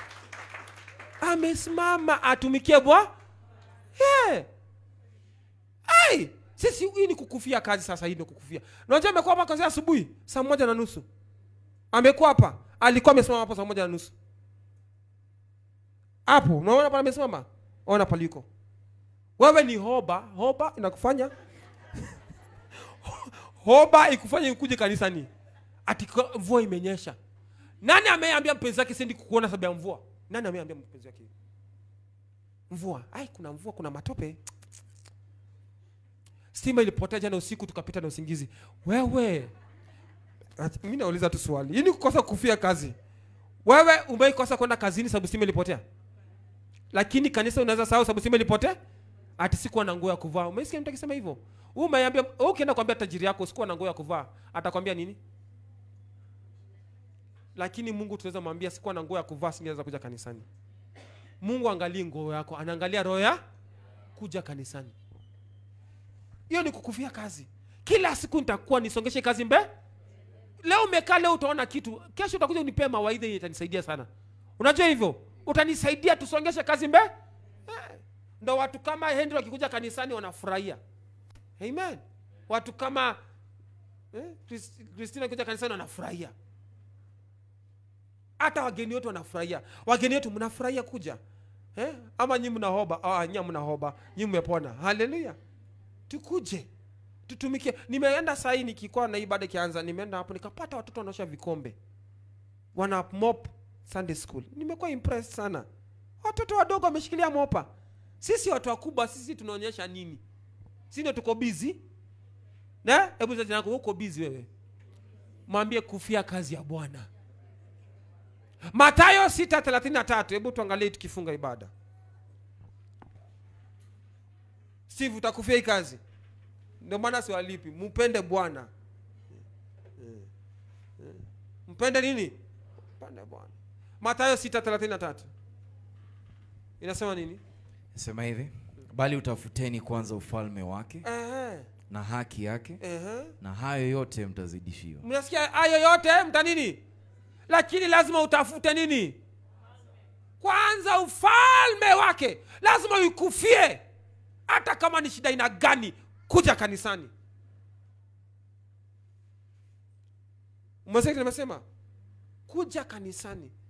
amesimama atumikie bwa yeah. ai sisi hii ni kukufia kazi sasa hii ni kukufia unajua amekuwa hapa kwanzia asubuhi saa moja na nusu amekuwa hapa alikuwa amesimama hapo saa moja na nusu hapo unaona pale amesimama ona paliko wewe ni hoba hoba inakufanya hoba ikufanya ikuje kanisani ati kwa- mvua imenyesha nani ameambia mpenzi wake sendi kukuona sababu ya mvua nani ameambia mpenzi wake mvua ai kuna mvua kuna matope stima ilipotea jana usiku tukapita na usingizi wewe Ati- mi nauliza tu swali hii ni kukosa kufia kazi wewe umeikosa kwenda kazini sababu stima ilipotea lakini kanisa unaweza sahau sababu stima ilipotea ati sikuwa na nguo ya kuvaa umesikia mtu akisema hivyo Wewe umeambia wewe ukienda kuambia tajiri yako sikuwa na nguo ya kuvaa atakwambia nini lakini mungu tunaweza mwambia sikuwa na nguo ya kuvaa singeweza kuja kanisani mungu angalii nguo yako anaangalia roho ya kuja kanisani hiyo ni kukufia kazi kila siku nitakuwa nisongeshe kazi mbe leo umekaa leo utaona kitu kesho utakuja unipee mawaidha yenye itanisaidia sana unajua hivyo utanisaidia tusongeshe kazi mbe eh. ndo watu kama henry wakikuja kanisani wanafurahia amen watu kama eh, Chris- christina kuja kanisani wanafurahia hata wageni wetu wanafurahia wageni wetu mnafurahia kuja eh? ama nyi mnahoba ah, nyi mnahoba nyi mmepona haleluya tukuje tutumikie nimeenda sahii nikikuwa na ibada ikianza nimeenda hapo nikapata watoto wanaosha vikombe wana mop sunday school nimekuwa impressed sana watoto wadogo wameshikilia mopa sisi watu wakubwa sisi tunaonyesha nini si ndio tuko bizi na hebu sasa yako uko bizi wewe mwambie kufia kazi ya bwana matayo 633 hebu tuangalie tukifunga ibada steve utakufia hii kazi ndio maana siwalipi mpende bwana Eh, eh. mpende nini mpende bwana matayo 633 inasema nini sema hivi bali utafuteni kwanza ufalme wake Ehe, na haki yake ehe. na hayo yote mtazidishiwa mnasikia hayo yote mta nini lakini lazima utafute nini kwanza ufalme wake lazima uikufie hata kama ni shida aina gani kuja kanisani umesikia nimesema kuja kanisani